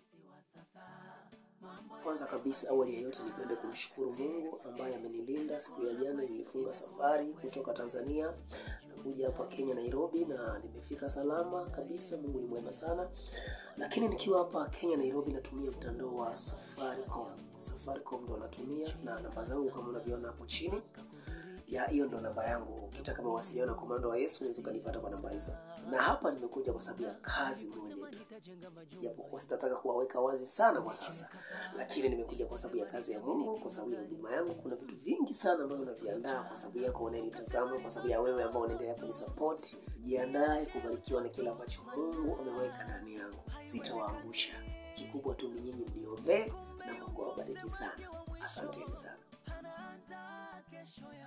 Kwanza kabisa, awali ya yote, nipende kumshukuru Mungu ambaye amenilinda. Siku ya jana nilifunga safari kutoka Tanzania na kuja hapa Kenya, Nairobi, na nimefika salama kabisa. Mungu ni mwema sana. Lakini nikiwa hapa Kenya, Nairobi, natumia mtandao wa Safaricom. Safaricom ndo natumia, na namba zangu kama unavyoona hapo chini ya hiyo ndo namba yangu. Ukitaka mawasiliano na komando wa Yesu unaweza ukanipata kwa namba hizo. Na hapa nimekuja kwa sababu ya kazi moja tu, japokuwa sitataka kuwaweka wazi sana kwa sasa, lakini nimekuja kwa sababu ya kazi ya Mungu, kwa sababu ya huduma yangu. Kuna vitu vingi sana ambavyo naviandaa kwa sababu yako unayenitazama, kwa sababu ya wewe ambao unaendelea kunisupport. Jiandae kubarikiwa na kile ambacho Mungu ameweka ndani yangu, sitawaangusha. Kikubwa tu ni nyinyi mniombee, na Mungu awabariki sana. Asanteni sana.